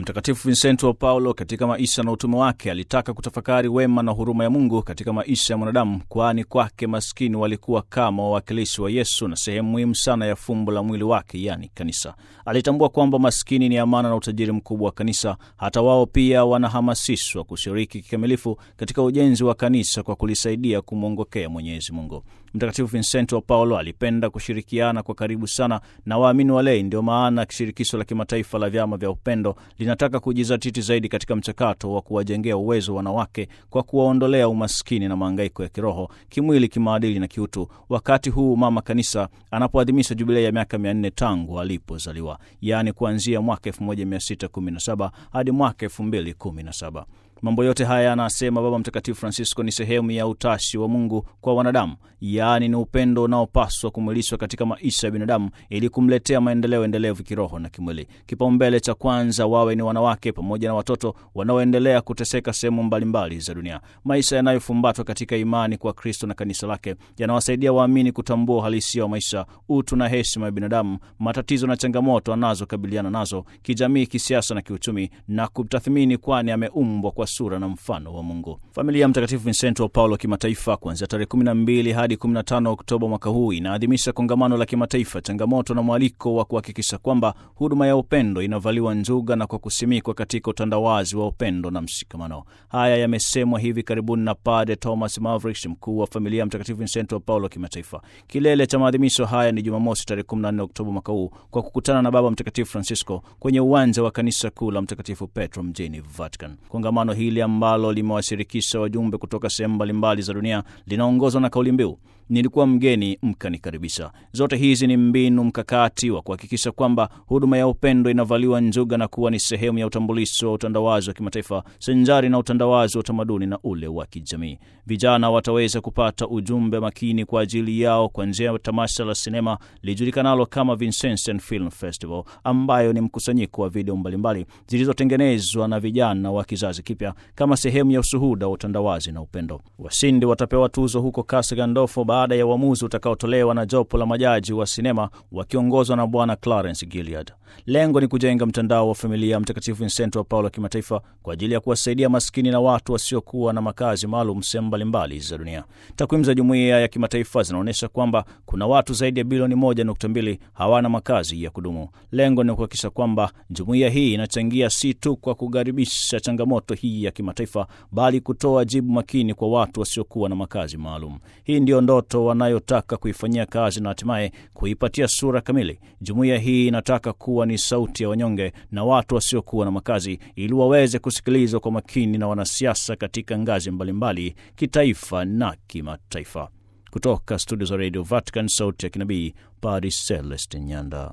Mtakatifu Vincento wa Paulo katika maisha na utume wake alitaka kutafakari wema na huruma ya Mungu katika maisha ya mwanadamu, kwani kwake maskini walikuwa kama wawakilishi wa Yesu na sehemu muhimu sana ya fumbo la mwili wake, yani kanisa. Alitambua kwamba maskini ni amana na utajiri mkubwa wa kanisa. Hata wao pia wanahamasishwa kushiriki kikamilifu katika ujenzi wa kanisa kwa kulisaidia kumwongokea Mwenyezi Mungu. Mtakatifu Vincento wa Paulo alipenda kushirikiana kwa karibu sana na waamini walei. Ndio maana shirikisho la kimataifa la vyama vya upendo linataka kujizatiti zaidi katika mchakato wa kuwajengea uwezo wanawake kwa kuwaondolea umaskini na maangaiko ya kiroho, kimwili, kimaadili na kiutu, wakati huu mama kanisa anapoadhimisha jubilei ya miaka mia nne tangu alipozaliwa, yaani kuanzia mwaka 1617 hadi mwaka 2017. Mambo yote haya anasema Baba Mtakatifu Francisco ni sehemu ya utashi wa Mungu kwa wanadamu, yaani ni upendo unaopaswa kumwilishwa katika maisha ya binadamu ili kumletea maendeleo endelevu kiroho na kimwili. Kipaumbele cha kwanza wawe ni wanawake pamoja na watoto wanaoendelea kuteseka sehemu mbalimbali za dunia. Maisha yanayofumbatwa katika imani kwa Kristo na kanisa lake yanawasaidia waamini kutambua uhalisia wa maisha, utu na heshima ya binadamu, matatizo na changamoto anazokabiliana nazo kijamii, kisiasa na kiuchumi, na kutathmini, kwani ameumbwa kwa sura na mfano wa Mungu. Familia ya Mtakatifu Vincento wa Paulo kimataifa kuanzia tarehe 12 hadi 15 Oktoba mwaka huu inaadhimisha kongamano la kimataifa, changamoto na mwaliko wa kuhakikisha kwamba huduma ya upendo inavaliwa njuga na kwa kusimikwa katika utandawazi wa upendo na mshikamano. Haya yamesemwa hivi karibuni na Padre Thomas Mavrich, mkuu wa familia ya Mtakatifu Vincento wa Paulo kimataifa. Kilele cha maadhimisho haya ni Jumamosi tarehe 14 Oktoba mwaka huu kwa kukutana na Baba Mtakatifu Francisco kwenye uwanja wa kanisa kuu la Mtakatifu Petro mjini Vatican. Kongamano hili ambalo limewashirikisha wajumbe kutoka sehemu mbalimbali za dunia linaongozwa na kauli mbiu nilikuwa mgeni mkanikaribisha. Zote hizi ni mbinu mkakati wa kuhakikisha kwamba huduma ya upendo inavaliwa njuga na kuwa ni sehemu ya utambulisho wa utandawazi wa kimataifa sanjari na utandawazi wa utamaduni na ule wa kijamii. Vijana wataweza kupata ujumbe makini kwa ajili yao kwa njia ya tamasha la sinema lijulikanalo kama Vincentian Film Festival, ambayo ni mkusanyiko wa video mbalimbali zilizotengenezwa na vijana wa kizazi kipya kama sehemu ya ushuhuda wa utandawazi na upendo. Washindi watapewa tuzo huko Casa Gandolfo baada ya uamuzi utakaotolewa na jopo la majaji wa sinema wakiongozwa na Bwana Clarence Gilead. Lengo ni kujenga mtandao wa familia ya Mtakatifu Vincento wa Paulo kimataifa kwa ajili ya kuwasaidia maskini na watu wasiokuwa na makazi maalum sehemu mbalimbali za dunia. Takwimu za jumuiya ya kimataifa zinaonyesha kwamba kuna watu zaidi ya bilioni moja nukta mbili hawana makazi ya kudumu. Lengo ni kuhakikisha kwamba jumuiya hii inachangia si tu kwa kukaribisha changamoto hii ya kimataifa, bali kutoa jibu makini kwa watu wasiokuwa na makazi maalum. Hii ndio ndoto wanayotaka kuifanyia kazi na hatimaye kuipatia sura kamili. Jumuiya hii inataka kuwa ni sauti ya wanyonge na watu wasiokuwa na makazi, ili waweze kusikilizwa kwa makini na wanasiasa katika ngazi mbalimbali, kitaifa na kimataifa. Kutoka studio za Radio Vatican, sauti ya kinabii, Padre Celestin Nyanda.